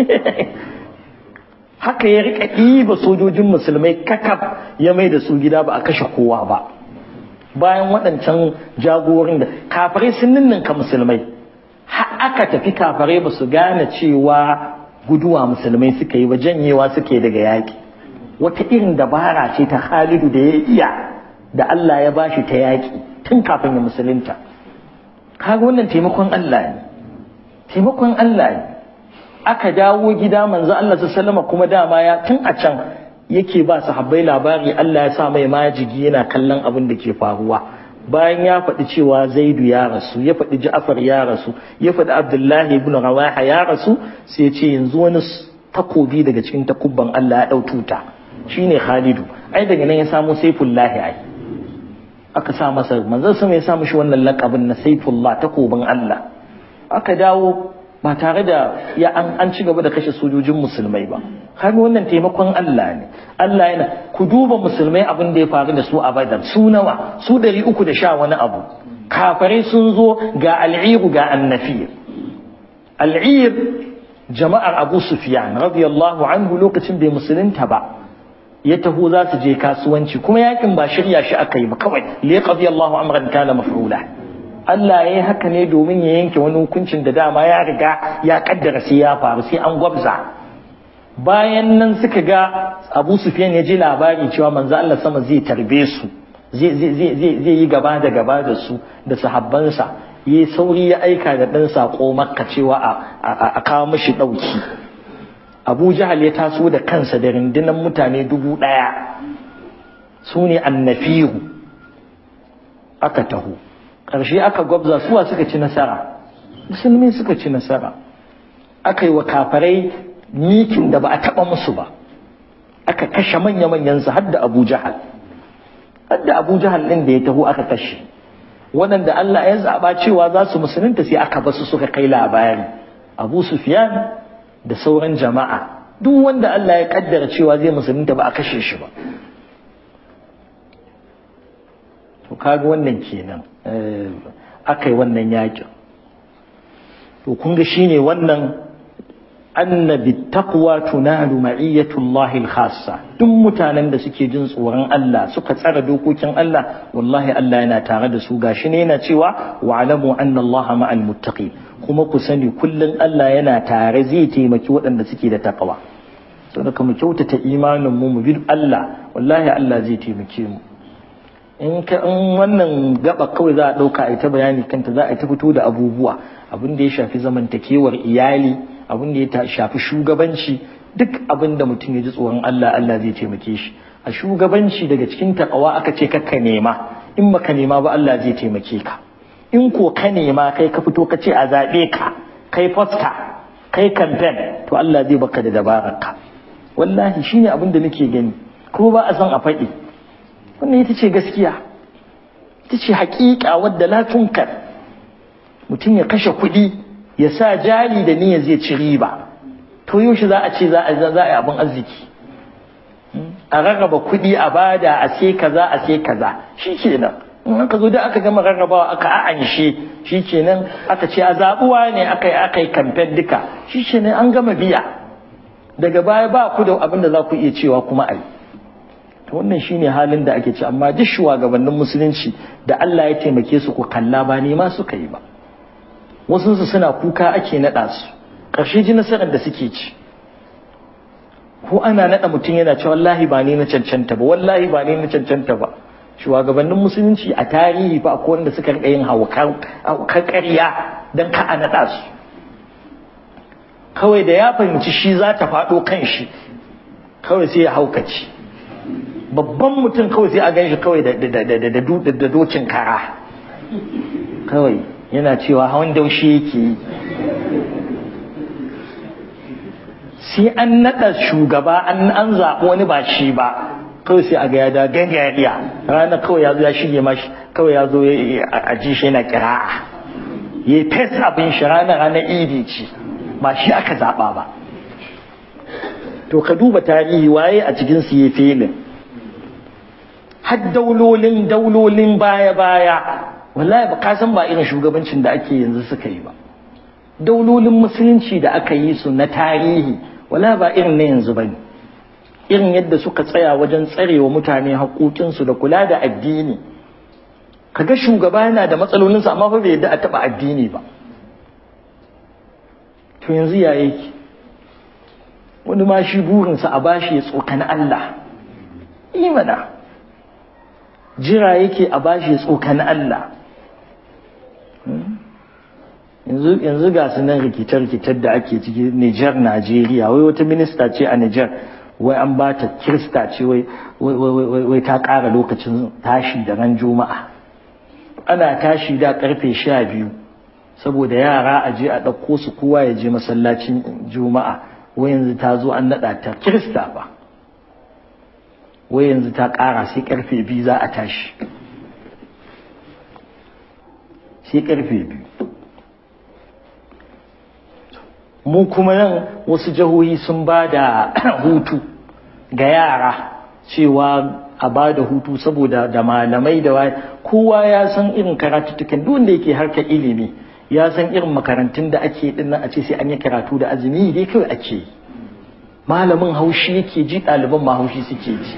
haka ya rika ɗiba sojojin musulmai kakaf ya mai da su gida ba a kashe kowa ba bayan waɗancan jagorin da kafirai sun ninninka musulmai aka tafi kafirai ba su gane cewa guduwa musulmai suka yi ba janyewa suke daga yaƙi wata irin dabara ce ta Khalidu da ya iya da Allah ya bashi ta yaƙi tun kafin ya musulunta kaga wannan taimakon Allah ne taimakon Allah ne aka dawo gida manzo Allah sallama kuma dama ya tun a can yake ba sahabbai labari Allah ya sa mai majigi yana kallon abin da ke faruwa bayan ya faɗi cewa zaidu ya rasu ya faɗi ja'far ya rasu ya faɗi abdullahi ibn rawaha ya rasu sai ce yanzu wani takobi daga cikin takubban Allah ya ɗau tuta shine khalidu ai daga nan ya samu saifullahi ai aka sa masa manzon sama ya sa mishi wannan lakabin na saifullah takobin Allah aka dawo ba tare da ya an, an ci gaba da kashe sojojin musulmai ba kaga wannan taimakon Allah ne Allah yana ku duba musulmai abin da ya faru da su a Badar su nawa su ɗari uku da sha wani abu kafare sun zo ga al'iru ga annafir al'ir jama'ar Abu Sufyan radiyallahu anhu lokacin bai musulunta ba ya taho za su je kasuwanci kuma yakin ba shirya shi aka yi ba kawai li qadiyallahu amran kana maf'ula Allah ya yi haka ne domin ya yanke wani hukuncin da dama ya riga ya kaddara sai ya faru sai an gwabza bayan nan suka ga Abu Sufyan ya ji labari cewa manzo Allah sama zai tarbe su zai yi gaba da gaba da su da sahabbansa yi sauri ya aika da ɗan saƙo makka cewa a kawo mashi ɗauki abu jahal ya taso da kansa da rundunar mutane dubu ɗaya su ne annafiru aka taho ƙarshe aka gwabza suwa suka ci nasara musulmi suka ci nasara aka yi wa kafarai mikin da ba a taɓa musu ba aka kashe manya-manyansu har da abu jahal har da abu jahal ɗin da ya taho aka kashe waɗanda Allah ya zaɓa cewa za su musulunta sai aka basu suka kai labari abu sufyan da sauran jama'a duk wanda Allah ya kaddara cewa zai musulunta ba a kashe shi ba to kaga wannan kenan aka yi wannan yakin to kun ga shine wannan anna bittaqwa tunalu ma'iyyatullahi al-khassa duk mutanen da suke jin tsoron Allah suka tsara dokokin Allah wallahi Allah yana tare da su gashi ne yana cewa wa'lamu anna Allah ma'al muttaqin kuma ku sani kullun Allah yana tare zai taimaki waɗanda suke da taqwa saboda mu kyautata imanin mu mu bi Allah wallahi Allah zai taimake mu in ka in wannan gaba kawai za a dauka a ta bayani kanta za a ta fito da abubuwa abin da ya shafi zamantakewar iyali abin da ya shafi shugabanci duk abin da mutum ya ji tsoron Allah Allah zai taimake shi a shugabanci daga cikin takawa aka ce kakka nema in baka nema ba Allah zai taimake ka in ko ka nema kai ka fito ka ce a zaɓe ka kai fosta kai campaign to Allah zai baka da dabarar ka wallahi shine abin da nake gani kuma ba a san a faɗi wannan ita ce gaskiya ita ce haƙiƙa wadda la tunkar mutum ya kashe kuɗi ya sa jari da niyyar zai ci riba to yaushe za a ce za a za a yi abin arziki a rarraba kuɗi a bada a sai kaza a sai kaza shi kenan in aka zo da aka gama rarrabawa aka a'anshe shi kenan aka ce a zaɓuwa ne aka yi aka yi kamfen duka shi kenan an gama biya daga baya ba ku da abin da za ku iya cewa kuma a yi to wannan shine halin da ake ci amma duk shugabannin musulunci da Allah ya taimake su ku kalla ba ne ma suka yi ba wasu su suna kuka ake naɗa su ƙarshe ji nasarar da suke ci ko ana naɗa mutum yana cewa wallahi ba ni na cancanta ba wallahi ba ni na cancanta ba shugabannin musulunci a tarihi fa akwai wanda suka rika yin haukan ƙarya don ka a naɗa su kawai da ya fahimci shi za ta faɗo kan shi kawai sai ya haukaci babban mutum kawai sai a gan shi kawai da dokin kara kawai yana cewa hawan daushe yake yi sai an naɗa shugaba an an zaɓi wani ba shi ba kawai sai a ga ya da gangariya rana kawai ya zo ya shige mashi kawai ya zo a ji shi yana kira'a ya yi fes abin shi rana ranar idi ce ba shi aka zaɓa ba to ka duba tarihi waye a cikin su ya filin har daulolin daulolin baya-baya wallahi ba ka san ba irin shugabancin da ake yanzu suka yi ba daulolin musulunci da aka yi su na tarihi wallahi ba irin na yanzu bane irin yadda suka tsaya wajen tsarewa mutane haƙoƙinsu da kula da addini kaga shugaba yana da matsalolinsa amma fa bai yadda a taɓa addini ba to yanzu ya yake wani ma shi burinsa a bashi ya tsokani Allah imana jira yake a bashi ya tsokani Allah yanzu ga su nan rikitar-rikitar da ake ciki Nijar Najeriya wai wata minista ce a Nijar wai an ba ta kirista ce wai ta ƙara lokacin tashi da ran juma'a ana tashi da karfe sha biyu saboda yara a je a ɗauko su kowa ya je masallacin juma'a wai yanzu ta zo an naɗa ta kirista ba wai yanzu ta ƙara sai karfe biyu za a tashi sai karfe biyu mu kuma nan wasu jihohi sun ba da hutu ga yara cewa a ba da hutu saboda da malamai da waye kowa ya san irin karatuttukan duk wanda yake harkar ilimi ya san irin makarantun da ake din nan a ce sai an yi karatu da azumi dai kawai ake yi malamin haushi yake ji ɗaliban ma haushi suke ji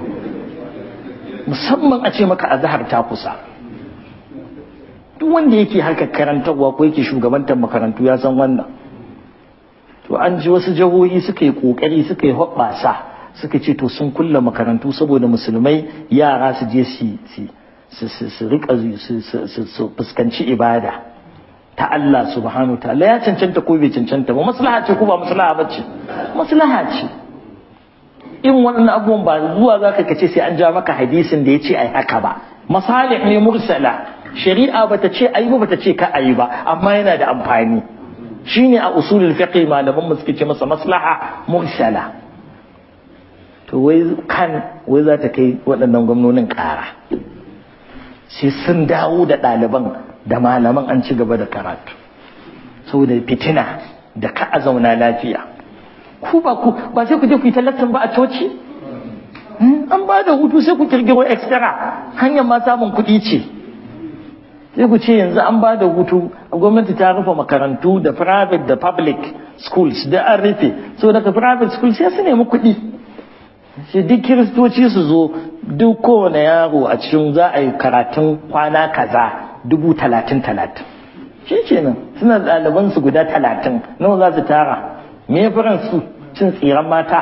musamman a ce maka azhar ta kusa duk wanda yake harkar karantarwa ko yake shugabantar makarantu ya san wannan to an ji wasu jihohi suka yi kokari suka yi hoɓɓasa suka ce to sun kulle makarantu saboda musulmai yara su je su su rika su fuskanci ibada ta Allah subhanahu wa ta'ala ya cancanta ko bai cancanta ba maslaha ce ko ba maslaha ba ce maslaha ce in waɗannan abubuwan ba zuwa za ka kace sai an ja maka hadisin da ya ce ai haka ba masalih ne mursala shari'a bata ce ayi ba bata ce ka ayi ba amma yana da amfani shine a usulul fiqh malaman mu suke ce masa maslaha mursala to wai kan wai za ta kai waɗannan gwamnonin ƙara sai sun dawo da ɗaliban da malaman an ci gaba da karatu saboda fitina da ka a zauna lafiya ku ba ku ba sai ku je ku yi talatin ba a coci an ba da hutu sai ku kirkiro extra hanyar ma samun kuɗi ce sai ku ce yanzu an ba da hutu gwamnati ta rufe makarantu da private da public schools da an rufe so daga private school sai su nemi kuɗi sai duk kiristoci su zo duk kowane yaro a cikin za a yi karatun kwana kaza dubu talatin talatin shi kenan suna ɗaliban su guda talatin nawa za su tara me ya su cin tsiran mata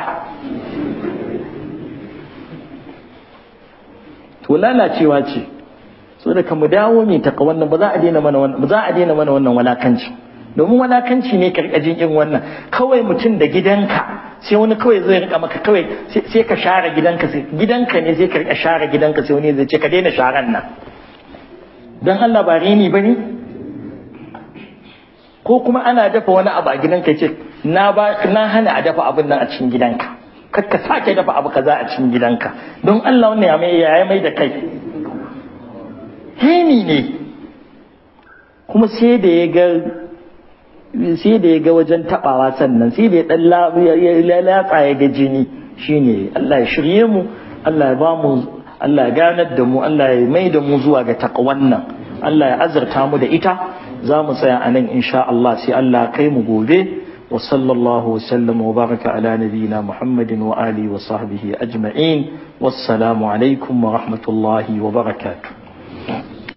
to lalacewa ce so da mu dawo mai taka wannan ba za a daina mana wannan ba za a daina mana wannan walakanci domin walakanci ne karkajin irin wannan kawai mutum da gidanka sai wani kawai zai rika maka kawai sai ka share gidanka sai gidanka ne sai ka rika share gidanka sai wani zai ce ka daina sharan nan dan Allah ba rini bane ko kuma ana dafa wani abu a gidanka ce na ba na hana a dafa abin nan a cikin gidanka kar ka sake dafa abu kaza a cikin gidanka don Allah wannan ya mai ya mai da kai hini ne kuma sai da ya ga sai da ya ga wajen tabawa sannan sai da ya dan latsa ya ga jini shine Allah ya shirye mu Allah ya ba mu Allah ya ganar da mu Allah ya mai da mu zuwa ga takwan nan Allah ya azurta mu da ita za mu tsaya a nan insha Allah sai Allah kai mu gobe wa sallallahu wa sallam wa baraka ala nabiyina Muhammadin wa alihi wa sahbihi ajma'in wassalamu alaikum wa rahmatullahi wa barakatuh